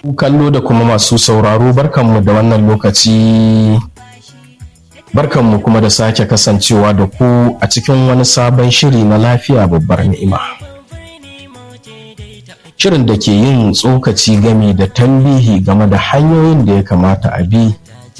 kallo da kuma masu sauraro barkanmu da wannan lokaci barkanmu kuma da sake kasancewa da ku a cikin wani sabon shiri na lafiya babbar ni'ima shirin da ke yin tsokaci gami da tambihi game da hanyoyin da ya kamata a bi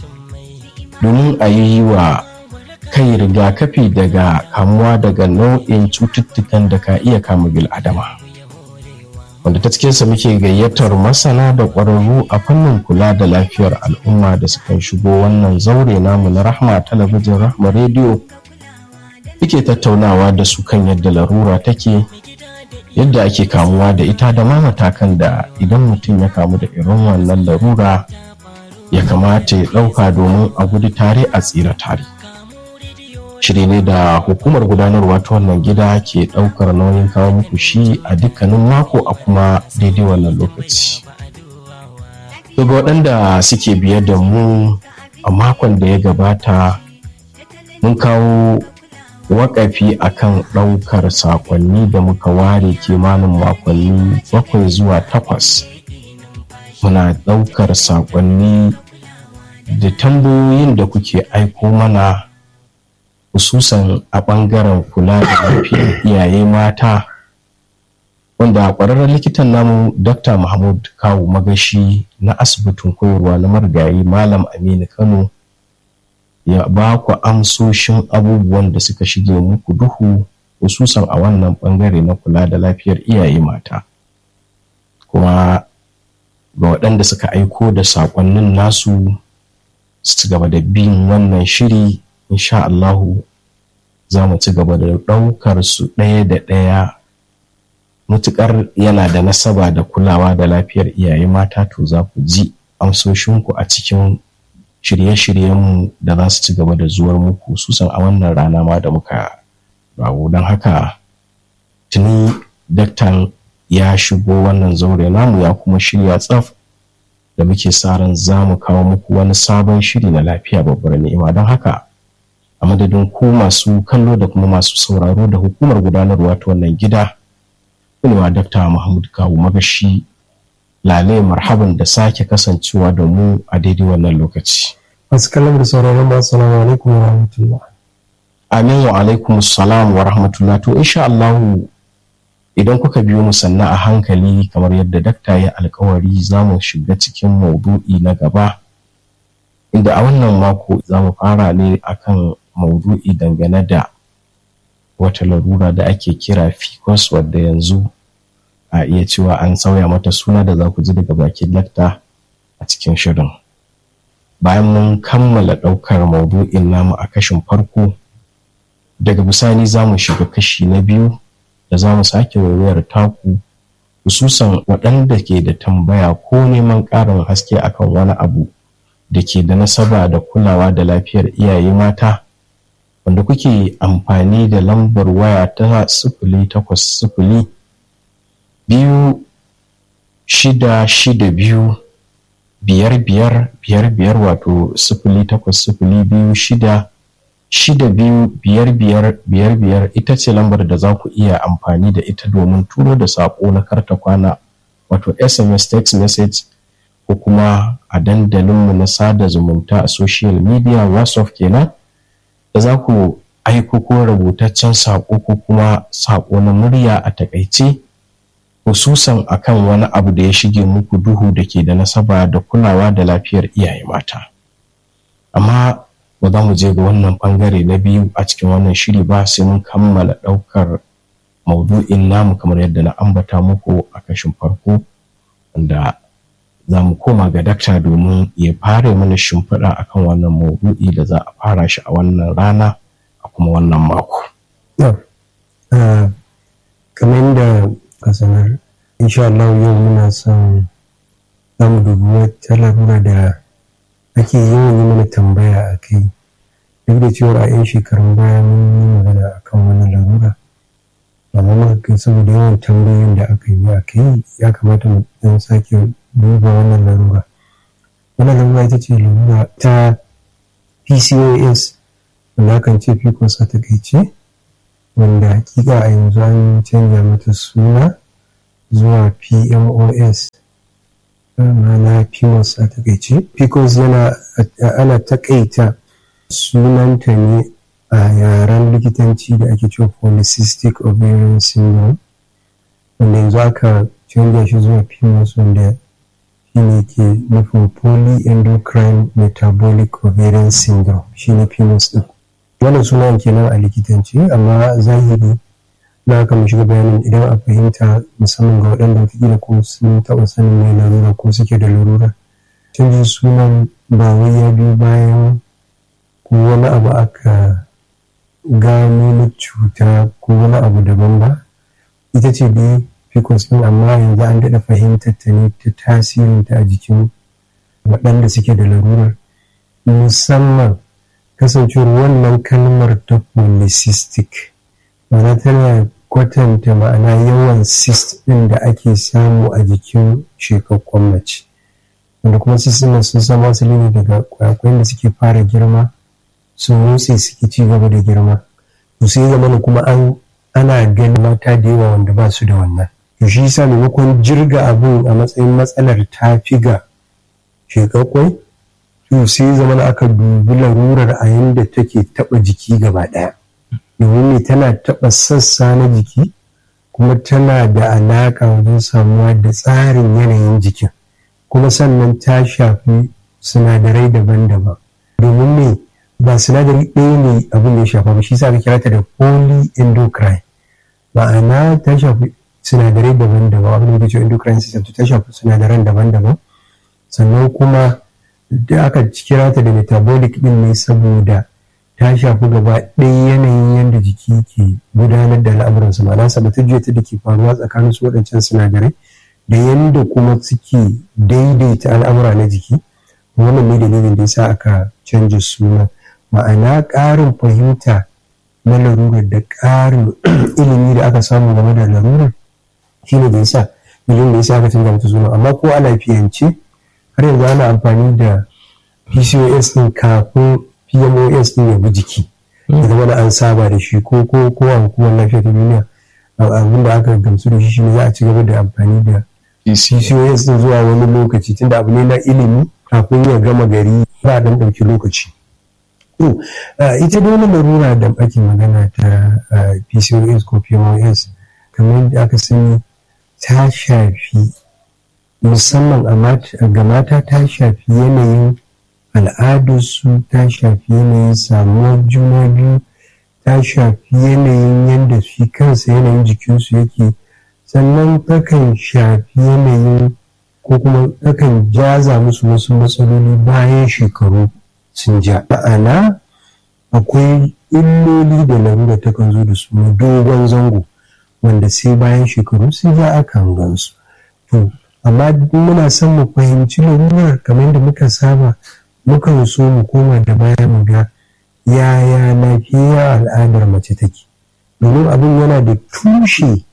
domin a yi wa kai rigakafi daga kamuwa daga nau'in cututtukan da ka iya kama bil'adama wanda ta cikinsa muke gayyatar masana da ƙwararru a fannin kula da lafiyar al'umma da sukan shigo wannan zaure namu na rahma talabijin rahma rediyo muke tattaunawa da su kan yadda larura take yadda ake kamuwa da ita da ma matakan da idan mutum ya kamu da irin wannan larura ya kamata ya ɗauka domin a gudu tare a tsira tare shiri ne da hukumar gudanarwa ta wannan gida ke ɗaukar nauyin kawo muku shi a dukkanin mako a kuma daidai wannan lokaci daga waɗanda suke biye da mu a makon da ya gabata mun kawo wakafi akan ɗaukar sakonni da muka ware kimanin makonni bakwai zuwa takwas muna ɗaukar sakonni da tambayoyin da kuke aiko mana hususan a ɓangaren kula da lafiyar iyaye mata wanda ƙwararren likitan namu dr mahmud kawu magashi na asibitin koyarwa na marigayi malam aminu kano ya ba ku amsoshin abubuwan da suka shige muku duhu hususan a wannan ɓangare na kula da lafiyar iyaye mata kuma ga waɗanda suka aiko da saƙonnin nasu su gaba da bin wannan shiri insha Allahu za mu ci gaba da ɗaukar su ɗaya da ɗaya mutuƙar yana da nasaba da kulawa da lafiyar iyaye mata to za ku ji amsoshinku a cikin shirye-shiryenmu da za su ci gaba da zuwar muku susan a wannan rana ma da muka rawo don haka tuni daktan ya shigo wannan zaure namu ya kuma shirya tsaf da muke sa ran za mu kawo muku wani sabon shiri na lafiya babbar ni'ima don haka a madadin ku masu kallo da kuma masu sauraro da hukumar gudanarwa ta wannan gida kunewa dakta mahmud kawu magashi lale marhaban da sake kasancewa da mu a daidai wannan lokaci masu kallon da sauraron ba assalamu alaikum wa rahmatullah amin wa alaikum salam wa rahmatullah to insha Allah idan kuka biyo mu sannan a hankali kamar yadda dakta ya alkawari za mu shiga cikin maudu'i na gaba inda a wannan mako za mu fara ne akan maudu'i dangane da wata larura da ake kira ficus wadda yanzu a iya cewa an sauya mata suna da za ku ji daga bakin lakta a cikin shirin bayan mun kammala ɗaukar maudu'in namu a kashin farko daga bisani za mu shiga kashi na biyu da za mu sake waiwayar taku hususan waɗanda ke da tambaya ko neman ƙarin haske akan wani abu da ke da nasaba da kulawa da lafiyar iyaye mata wanda kuke amfani da lambar waya ta sifili takwas sifili biyu shida shida biyu biyar biyar biyar biyar wato sifili takwas sifili biyu shida shida biyu biyar biyar biyar biyar ita ce lambar da za ku iya amfani da ita domin turo da saƙo na karta kwana wato sms text message ko kuma a dandalinmu na sada zumunta a social media whatsapp kenan da za ku aiko ko rubutaccen saƙo ko kuma saƙo na murya a takaice hususan akan wani abu da ya shige muku duhu da ke da nasaba da kulawa da lafiyar iyaye mata amma ba za mu je ga wannan bangare na biyu a cikin wannan shiri ba sai mun kammala ɗaukar maudu'in namu kamar yadda na ambata muku a kashin farko wanda za mu koma ga dakta domin ya fara mana shimfiɗa akan wannan maudu'i da za a fara shi a wannan rana a kuma wannan mako. kamar yadda ka sanar insha Allah yau muna son za mu dubi wata larura da ake yawan yi mana tambaya a kai duk da cewa a 'yan shekarun baya mun yi magana a kan wani larura amma muka saboda yawan tambayoyin da aka yi a kai ya kamata mu dan sake duba wannan larura wannan larura ita ce larura ta pcos wanda kan ce pcos a takaice wanda hakika a yanzu an canja mata suna zuwa pmos ma'ana PCOS a takaice PCOS yana ana takaita sunanta ne a yaren likitanci da ake cewa polycystic ovarian syndrome wanda yanzu aka canja shi zuwa PCOS wanda shine ke nufin polyendocrine metabolic ovarian syndrome shine PCOS din wannan sunan kenan a likitanci amma zahiri na aka mu shiga bayanin idan a fahimta musamman ga waɗanda wataƙila ko sun taɓa sanin mai larura ko suke da larura canjin sunan ba wai ya biyu bayan ko wani abu aka gano na cuta ko wani abu daban ba ita ce dai ficus ɗin amma yanzu an daɗa fahimtar ta ne ta tasirinta a jikin waɗanda suke da larurar musamman kasancewar wannan kalmar ta polycystic ma'ana tana kwatanta ma'ana yawan cyst ɗin da ake samu a jikin shekakkun mace wanda kuma cyst ɗin sun samu asali ne daga kwayakwayen da suke fara girma sun motsi suke ci gaba da girma to sai zama kuma an ana ganin mata da yawa wanda ba su da wannan to shi yasa maimakon jirga abun a matsayin matsalar ta fi ga shekakwai to sai zama aka dubi larurar a yanda take taɓa jiki gaba ɗaya domin ne tana taɓa sassa na jiki kuma tana da alaƙa wajen samuwa da tsarin yanayin jikin kuma sannan ta shafi sinadarai daban-daban domin ne ba sinadari ɗaya ne abin da ya shafa ba shi sa aka kira ta da polyendocrine ma'ana ta shafi sinadarai daban-daban abin da ke endocrine system ta shafi sinadaran daban-daban sannan kuma da aka kira ta da metabolic ɗin ne saboda ta shafi gaba ɗaya yanayin yadda jiki ke gudanar da al'amuransa ma'ana sabatajiyar ta da ke faruwa tsakanin su waɗancan sinadarai da yadda kuma suke daidaita al'amura na jiki wannan ne dalilin da yasa aka canja suna ma'ana ƙarin fahimta na larurar da ƙarin ilimi da aka samu game da larurar shine da yasa dalilin da yasa aka canja mata suna amma ko a lafiyance har yanzu ana amfani da PCOS ɗin kafin PMOS ɗin ya bi jiki ya zama da an saba da shi ko ko ko a hukumar lafiya ta duniya abin da aka gamsu da shi shine za a ci gaba da amfani da PCOS ɗin zuwa wani lokaci tunda abu ne na ilimi kafin ya gama gari ba dan ɗauki lokaci. To ita dai wani larura da ake magana ta PCOS ko PMOS kamar da aka sani ta shafi musamman ga mata ta shafi yanayin al'adarsu ta shafi yanayin samuwar juna biyu ta shafi yanayin yadda shi kansa yanayin jikinsu yake sannan takan shafi yanayin ko kuma takan jaza musu wasu matsaloli bayan shekaru sun ja ma'ana akwai illoli da larura takan zo da su na dogon zango wanda sai bayan shekaru sun ja akan gansu to amma muna son mu fahimci larurar kamar da muka saba mukan so mu koma da baya mu ga yaya lafiya al'adar mace take domin abin yana da tushe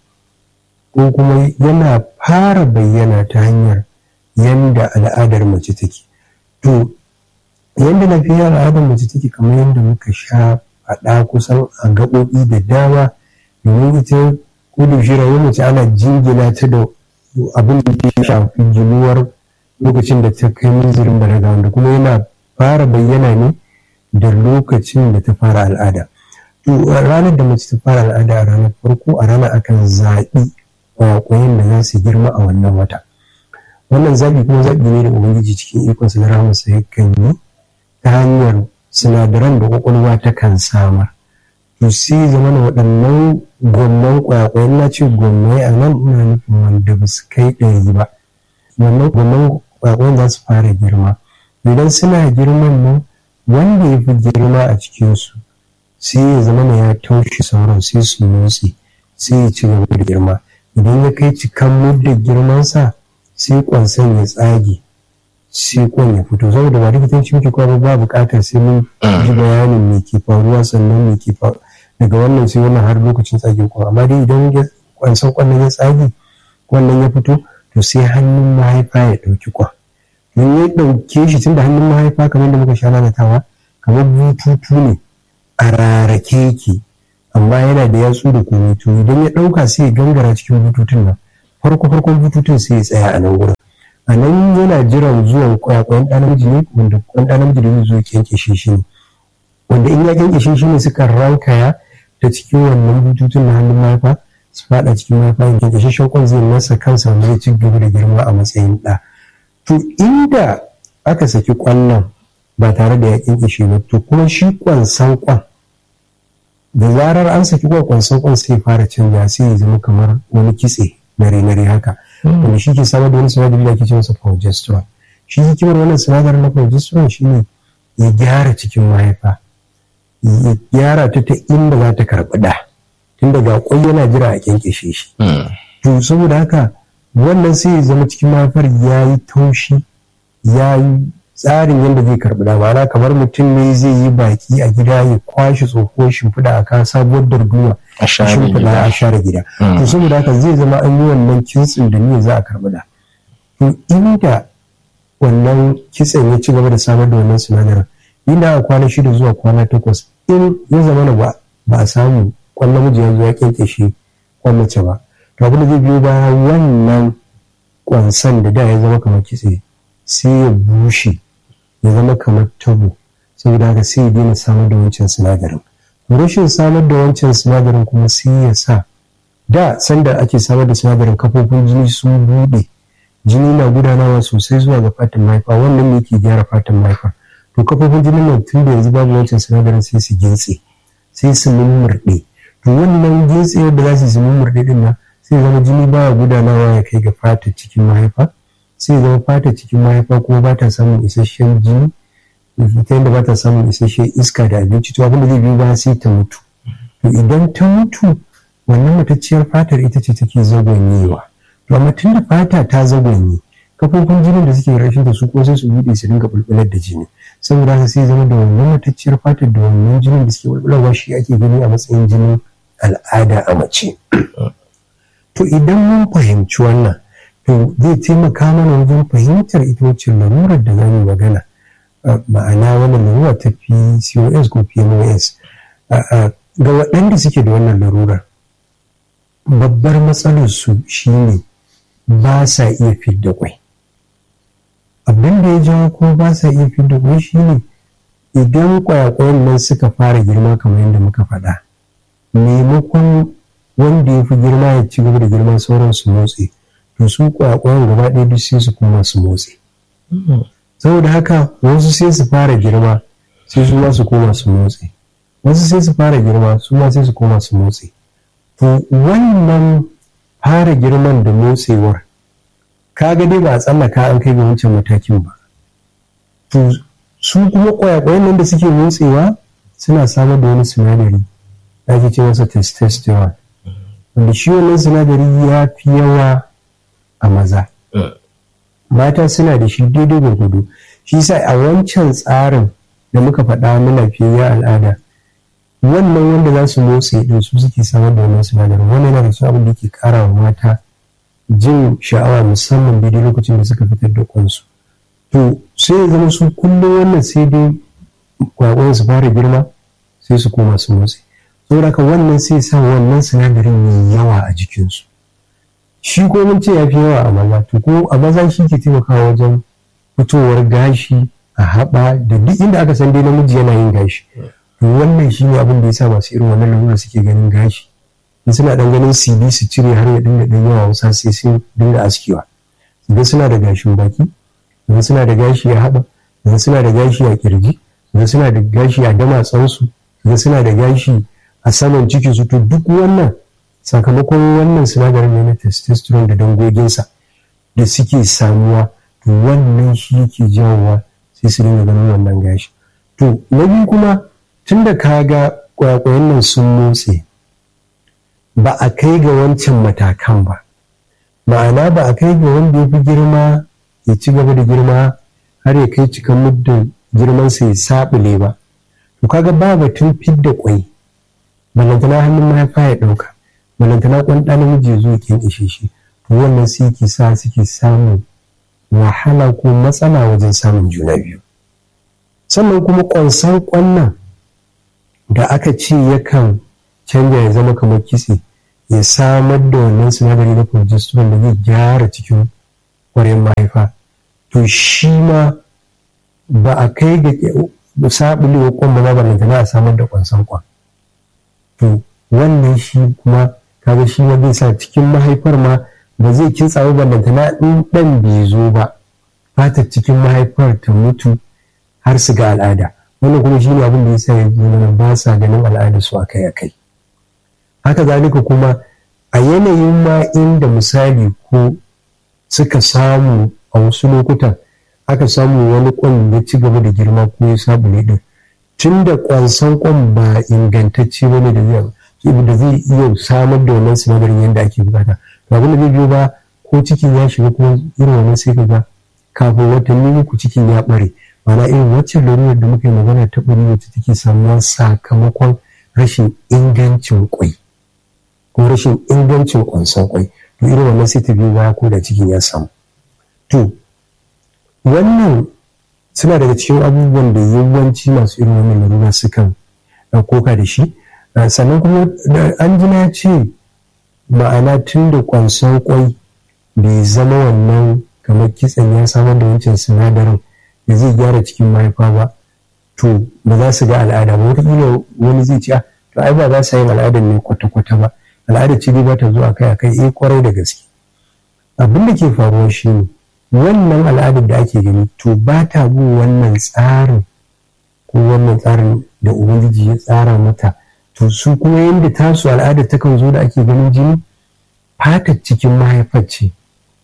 ko kuma yana fara bayyana ta hanyar yanda al'adar mace take to yanda lafiya al'adar mace take kamar yadda muka sha faɗa kusan a gaɓoɓi da dama domin ita kudu shi rayuwar mace ana jingina ta da abin da ke shafi ginuwar lokacin da ta kai munzirin balaga wanda kuma yana fara bayyana ne da lokacin da ta fara al'ada to ranar da mace ta fara al'ada a ranar farko a ranar akan zaɓi kwakwayen da za su girma a wannan wata wannan zaɓi kuma zaɓi ne da ubangiji cikin ikonsa na rahamarsa yakan yi ta hanyar sinadaran da kwakwalwa ta kan samar to sai zama na waɗannan gwamnan kwakwayen na ce gwamnai a nan ina nufin wanda ba su kai ɗari ba wannan gwamnan kwakwayen za su fara girma idan suna girman nan wanda ya fi girma a cikinsu sai ya zama na ya taushe sauran sai su motsi sai ya ci gaba da girma idan ya kai cikan muddin girmansa sai kwansan ya tsage sai kwan ya fito saboda ba likitanci muke kwa ba bukatar sai mun ji bayanin me ke faruwa sannan me ke faruwa daga wannan sai wannan har lokacin tsage kwan amma dai idan kwansan kwan ya tsage wannan ya fito to sai hannun mahaifa ya ɗauki kwan in ya ɗauke shi tun da hannun mahaifa kamar da muka sha lalatawa kamar bututu ne a rarake yake amma yana da yatsu da komai to idan ya ɗauka sai ya gangara cikin bututun nan farko farkon bututun sai ya tsaya a nan gurin a nan yana jiran zuwan kwayakwayan ɗan namiji ne wanda kwan ɗan namiji da zai zo kyankyashe shi ne wanda in ya kyankyashe shi ne suka rankaya ta cikin wannan bututun na hannun mahaifa su faɗa cikin mahaifa in kyankyashe shankon zai masa kansa wanda zai ci gaba da girma a matsayin ɗa to inda aka saki kwallon ba tare da ya kyankyashe ba to kuma shi kwansan kwan da zarar an saki kwan kwansan kwan sai fara canja sai ya zama kamar wani kitse nare-nare haka wanda shi ke samar da wani sinadari da ake ce masa progesterone shi hikimar wannan sinadarin na progesterone shine ya gyara cikin mahaifa ya gyara ta ta inda za ta karɓi da tun daga kwai yana jira a kyankyashe shi to saboda haka wannan sai ya zama cikin mahaifar ya yi taushi ya yi tsarin yadda zai karɓi da ma'ana kamar mutum ne zai yi baki a gida ya kwashe tsohuwar shimfiɗa a kan sabuwar darduma a share shimfiɗa gida. a share gida to saboda haka zai zama an yi wannan kintsin da niyyar za a karɓi da to inda wannan kitsen ya ci gaba da samar da wannan sinadarin inda a kwana shida zuwa kwana takwas in ya zama na ba ba a samu kwan namiji ya zo ya kyankyashe kwan mace ba to abin da zai biyo baya wannan kwansan da da ya zama kamar kitse sai ya bushe ya zama kamar tabo saboda haka sai ya daina samar da wancan sinadarin rashin samar da wancan sinadarin kuma sai ya sa da sanda ake samar da sinadarin kafofin jini sun bude jini na gudanawa sosai zuwa ga fatan mahaifa wannan ne ke gyara fatan mahaifa to kafofin jinin nan tun da yanzu babu wancan sinadarin sai su gintse sai su mummurɗe to wannan gintsewar da za su yi su mummurɗe din nan sai zama jini baya gudanawa ya kai ga fatar cikin mahaifa sai zama fatar cikin mahaifa kuma ba ta samun isasshen jini ta yadda ba ta samun isasshen iska da abinci to abin da zai biyo baya sai ta mutu to idan ta mutu wannan matacciyar fatar ita ce take zagonyewa to amma tun da fata ta zagonye kafofin jinin da suke rashin da su ko sai su buɗe su dinga bulbular da jini saboda haka sai zama da wannan matacciyar fatar da wannan jinin da suke bulbularwa shi ake gani a matsayin jinin al'ada a mace to idan mun fahimci wannan to zai taimaka mana wajen fahimtar ita wacce larurar da za mu magana Uh, ma'ana wannan larura ta PCOS ko PMOS uh, uh, ga waɗanda suke da wannan larurar babbar matsalar su shine ba sa iya fidda kwai abin da ya jawo ko ba sa iya fidda kwai shine idan kwayakwayan nan suka fara girma kamar yadda muka faɗa maimakon wanda ya fi girma ya ci gaba da girma sauran su motsi to su kwayakwayan gaba ɗaya duk sai su kuma su motsi saboda haka wasu sai su fara girma sai su ma su koma su motsi wasu sai su fara girma su ma sai su koma su motsi to wannan fara girman da motsewar kaga dai ba a tsallaka an kai ga wancan matakin ba to su kuma kwayakwayan nan da suke motsewa suna samar da wani sinadari da ake ce masa testosterone wanda shi wannan sinadari ya fi yawa a maza mata suna da shi daidai gwargwado shi sa a wancan tsarin da muka faɗa na lafiyayya al'ada wannan wanda za su motsa din su suke samar da wannan sinadarin wannan yana da su abin da ke ƙara wa mata jin sha'awa musamman daidai lokacin da suka fitar da kwansu to sai ya zama su kullum wannan sai dai kwakwan su fara girma sai su koma su motsi saboda haka wannan sai sa wannan sinadarin yayi yawa a jikinsu shi ko mun ce ya fi yawa a maza to ko a maza shi ke taimakawa wajen fitowar gashi a haɓa da duk inda aka san dai namiji yana yin gashi to wannan shi ne abin da ya sa masu irin wannan lalura suke ganin gashi in suna dan ganin cd su cire har ya dinga dan yawa wasa sai sun dinga askewa idan suna da gashin baki idan suna da gashi a haɓa idan suna da gashi a kirji idan suna da gashi a damatsansu idan suna da gashi a saman cikinsu to duk wannan sakamakon wannan sinadarin ne na testosterone da dangoginsa da suke samuwa to wannan shi yake jawowa sai su dinga ganin wannan gashi to na biyu kuma tun da ka ga kwakwayen nan sun motse ba a kai ga wancan matakan ba ma'ana ba a kai ga wanda ya fi girma ya ci gaba da girma har ya kai cikan muddin girmansa ya saɓule ba to kaga ba batun fidda kwai balantana hannun mahaifa ya ɗauka balantana kwan ɗan namiji ya zo kin ishe shi to wannan sai ke sa suke samun wahala ko matsala wajen samun juna biyu sannan kuma kwansan kwannan da aka ce yakan canja ya zama kamar kitse ya samar da wannan sinadari na progesterone da zai gyara cikin ƙwarin mahaifa to shi ma ba a kai ga sabulewa kwan ba ba na a samar da kwansan kwan to wannan shi kuma kaga shi ma zai sa cikin mahaifar ma ba zai kintsa ba ballantana in dan bai zo ba fatar cikin mahaifar ta mutu har su ga al'ada wannan kuma shi ne abin da ya sa ya ba sa ganin al'ada su akai akai haka zalika kuma a yanayin ma inda misali ko suka samu a wasu lokutan aka samu wani kwan ya ci gaba da girma ko ya sabule din tun da kwansan kwan ba ingantacce wani da zai da zai iya samar da wannan sinadarin yadda ake bukata to abin da zai biyo ba ko cikin ya shiga kuma irin wannan sai ka ga kafin watanni uku cikin ya bare mana irin waccan larurar da muka yi magana ta bari wacce take samuwa sakamakon rashin ingancin kwai ko rashin ingancin kwanson kwai to irin wannan sai ta biyo baya ko da cikin ya samu to wannan suna daga cikin abubuwan da yawanci masu irin wannan larura sukan koka da shi sannan kuma an ji na ce ma'ana tun da kwanson kwai bai zama wannan kamar kitsen ya samar da wancan sinadarin da zai gyara cikin mahaifa ba to ba za su ga al'ada ba wataƙila wani zai ce to ai ba za su yin al'adar ne kwata-kwata ba al'adar ce dai ba ta zuwa kai a kai eh kwarai da gaske abin da ke faruwa shi ne wannan al'adar da ake gani to ba ta bin wannan tsarin ko wannan tsarin da ubangiji ya tsara mata to su kuma yadda tasu al'adar takan zo da ake ganin jini fatar cikin mahaifar ce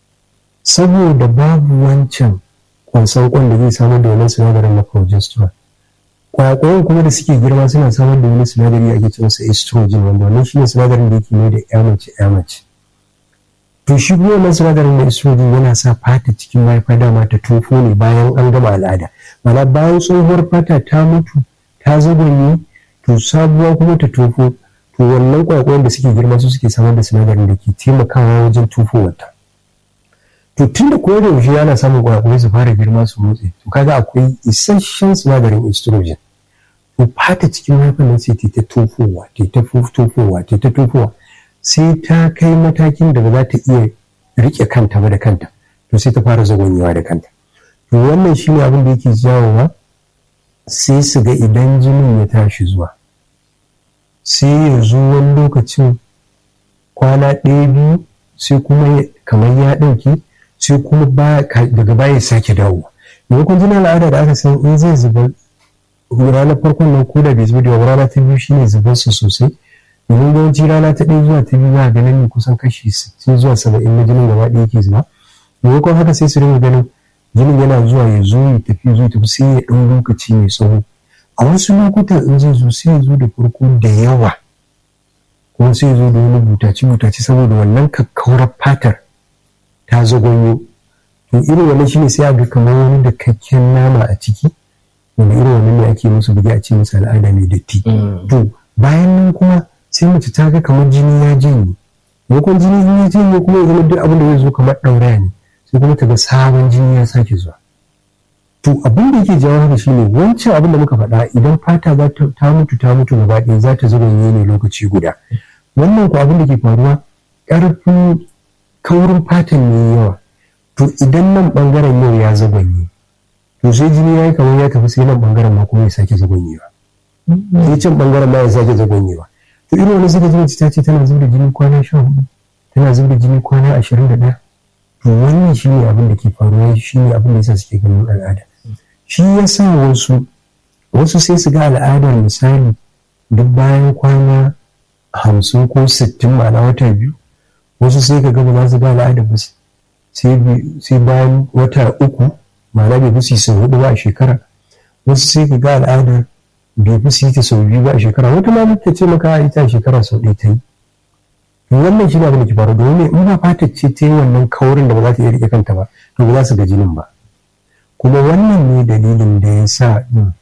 saboda babu wancan kwansan kwan da zai samar da wani sinadarin na progesterone kwakwayon kuma da suke girma suna samar da wani sinadari ake ce masa estrogen wanda wannan shi ne sinadarin da yake mai da ya mace ya mace to shi kuma wannan sinadarin na estrogen yana sa fata cikin mahaifa dama ta tofo ne bayan an gama al'ada mana bayan tsohuwar fata ta mutu ta zagonye to sabuwa kuma ta tofo to wannan kwakwayon da suke girma su suke samar da sinadarin da ke taimakawa wajen tofowarta to tun da koyar da yaushe yana samun kwakwai su fara girma su motsi to kaga akwai isasshen sinadarin estrogen to fata cikin mahaifar nan sai ta tofowa ta ta tofowa ta ta tofowa sai ta kai matakin da ba za ta iya rike kanta ba da kanta to sai ta fara zagonyewa da kanta to wannan shine abin da yake jawowa sai su ga idan jinin ya tashi zuwa sai ya zo wani lokacin kwana ɗaya biyu sai kuma kamar ya ɗauke sai kuma daga baya sake dawo maimakon jinin al'ada da aka san in zai zuba ranar farkon nan ko da bai zuba da rana ta biyu shine zubar su sosai domin yawanci rana ta ɗaya zuwa ta biyu za a ganin ne kusan kashi sittin zuwa saba'in na jinin gaba ɗaya yake zuba maimakon haka sai su rinka ganin jinin yana zuwa ya zo ya tafi zo tafi sai ya ɗan lokaci mai tsawo a wasu lokutan in zai zo sai ya zo da farko da yawa kuma sai ya zo da wani butaci-butaci saboda wannan kakkaurar fatar ta zagonyo to irin wannan shine sai a ga kamar wani da kakken nama a ciki wanda irin wannan ne ake musu bugi a ce musu al'ada mai datti to bayan nan kuma sai mace ta ga kamar jini ya janye maimakon jini ya janye kuma ya zama duk abin da zai zo kamar ɗauraya ne sai kuma ta ga sabon jini ya sake zuwa to abin da yake jawo haka shine wancan abin da muka faɗa idan fata za ta mutu ta mutu gaba ɗaya za ta zagonye ne lokaci guda wannan ko abin da ke faruwa ƙarfin kaurin fatan ne yawa to idan nan bangaren yau ya zagonye to sai jini ya yi kamar ya tafi sai nan bangaren ma kuma ya sake zagonyewa sai can bangaren ma ya sake zagonyewa to irin wani suka ji ta ce tana zuba jini kwana sha hudu tana zuba jini kwana ashirin da ɗaya to wannan shi ne abin da ke faruwa shi ne abin da yasa suke ganin al'ada shi ya sa wasu wasu sai su ga al'adar misali duk bayan kwana hamsin ko sittin ma'ana wata biyu wasu sai ka gaba za su ga al'ada ba sai bayan wata uku ma'ana bai fi sau hudu ba a shekara wasu sai ka ga al'ada bai fi ta sau biyu ba a shekara wata ma ta ce maka ita a shekara sau ɗaya ta yi wannan shi ne abin da ke faru domin in ba fata ce ta yi wannan kaurin da ba za ta iya rike kanta ba to ba za su ga jinin ba kuma wannan ne dalilin da ya sa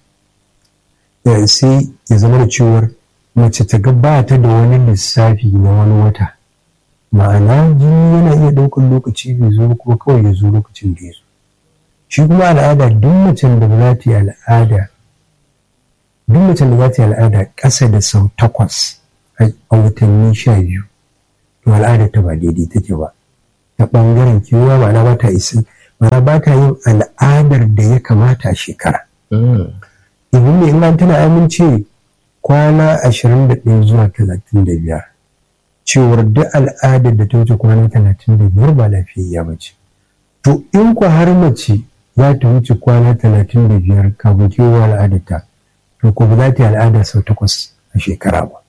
sai ya zama da cewar mace ta ga ba ta da wani lissafi na wani wata ma'ana jini yana iya ɗaukar lokaci bai zo kuma kawai ya zo lokacin da ya zo shi kuma al'ada duk macen da ba za ta yi al'ada duk macen da za ta yi al'ada ƙasa da sau takwas a watanni sha biyu to al'adar ta ba daidai take ba ta ɓangaren kewa ma'ana ba ta isa ma'ana ba ta yin al'adar da ya kamata a shekara domin ne in an tana amince kwana ashirin da ɗaya zuwa talatin da biyar cewar duk al'adar da ta wuce kwana talatin da biyar ba lafiyayya ba ce to in ku har mace za ta wuce kwana talatin da biyar kafin kewa al'adarta to ko ba za ta yi al'ada sau takwas a shekara ba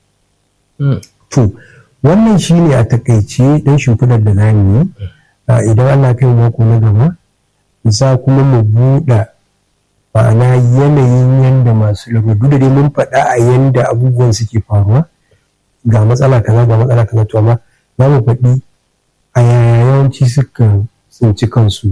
to wannan shi ne a takaice dan shimfiɗar da za mu yi idan Allah kai mako na gaba za kuma mu buɗe ma'ana yanayin yadda masu labaru da dai mun faɗa a yanda abubuwan suke faruwa ga matsala kaza ga matsala kaza to amma za mu faɗi a yaya yawanci suka tsinci kansu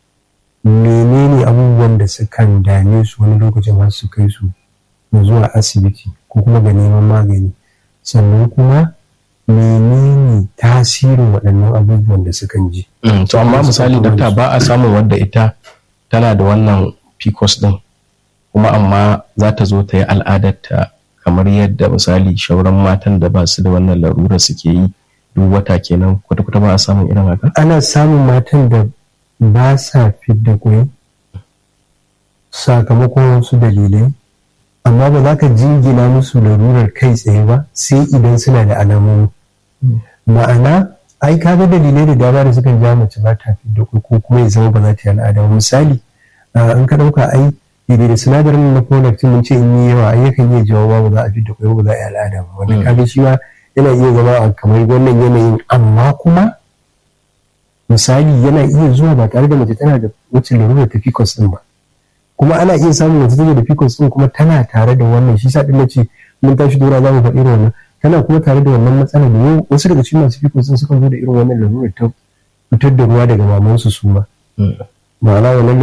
menene abubuwan da sukan dame su wani lokacin har su kai su zuwa asibiti ko kuma ga neman magani sannan kuma menene tasirin waɗannan abubuwan da sukan ji. to amma misali dakta ba a samun wadda ita tana da wannan pcos din kuma amma za ta zo ta yi al'adarta kamar yadda misali shauran matan da ba su da wannan larura suke yi duk wata kenan kwata-kwata ba a samun irin haka? ana samun matan da ba sa fidda kwai sakamakon wasu dalilai amma ba za ka jingina musu larurar kai tsaye ba sai idan suna da alamomi ma'ana ai ka ga dalilai da dama da suka ja mace ba ta fidda kwai ko kuma ya zama ba za ta yi al'ada misali in ka ɗauka ai daidai da sinadarin na prolactin mun ce in yi yawa ai yakan iya jawo ba za a fidda kwai ba za a yi al'ada ba wanda ka ga shi ma yana iya zama a kamar wannan yanayin amma kuma misali yana iya zuwa ba tare da mace tana da wacce larurar ta pcos din ba kuma ana iya samun mace take da pcos din kuma tana tare da wannan shi sa din nace mun tashi dora za mu faɗi irin wannan tana kuma tare da wannan matsala da yau wasu daga cikin masu pcos din sukan zo da irin wannan larurar ta fitar da ruwa daga mamansu su ma ma'ana wannan